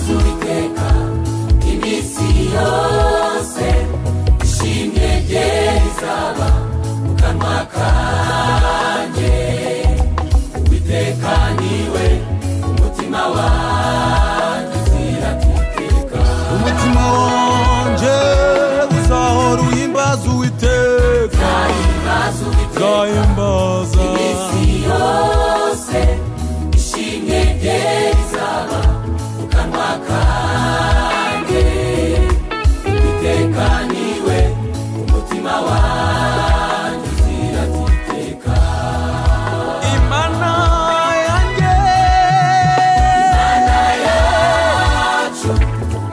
iteka iminsi yose ishimwe rye rizaba mu kanwa kanjye uwiteka niwe umutima wanjye uzira iteka umutima wanjye uzahora uhimbaza uwiteka nzahimbaza uwiteka uzahimbaza iminsi yose ishimwe rye rizaba mu kanwa kanjye iteka niwe umutima wanjye uzira iteka imana yanjye imana yacu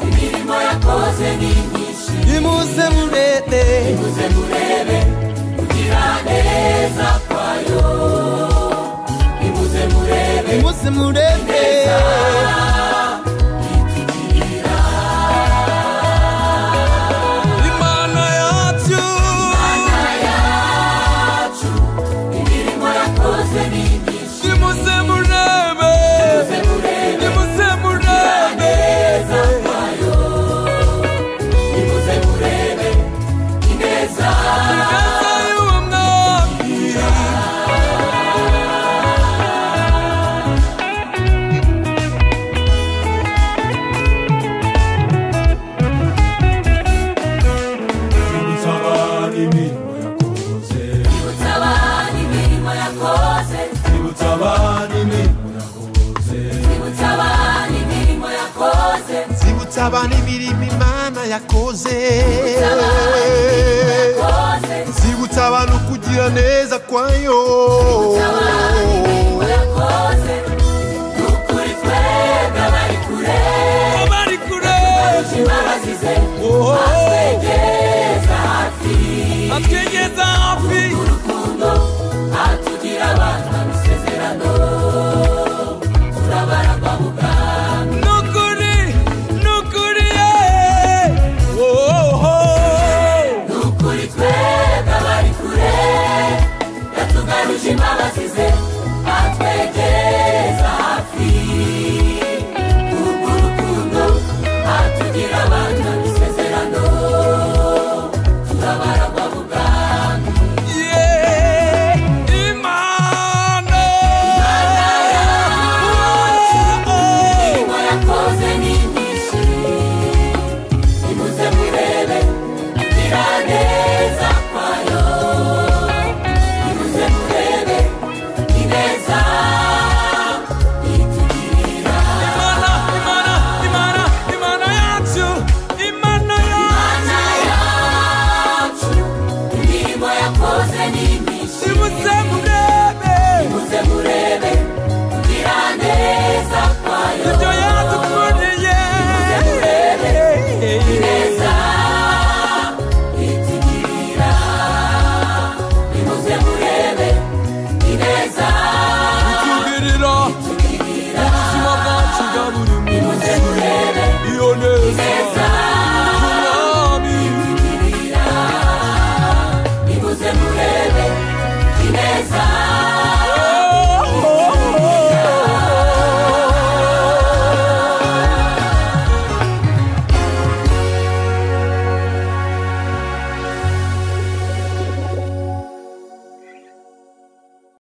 imirimo yakoze ni myinshi imuze murebe muze murebe kugira neza kwayo nimuze murebe imuze murebe itugirira imana yacu yacu imirimo yakoze ni myinshi imuze murebe muze murebe imuze murebe ineza kwayo nimuze murebe ineza neza y'uwo mwami Nsaba imirimo yakoze ibutsa abantu imirimo yakoze Nibutsa abana imirimo yakoze ibutsa abantu zibutsa abantu imirimo imirimo yakoze imana yakoze yakoze zibutsa abantu kugira neza kwayo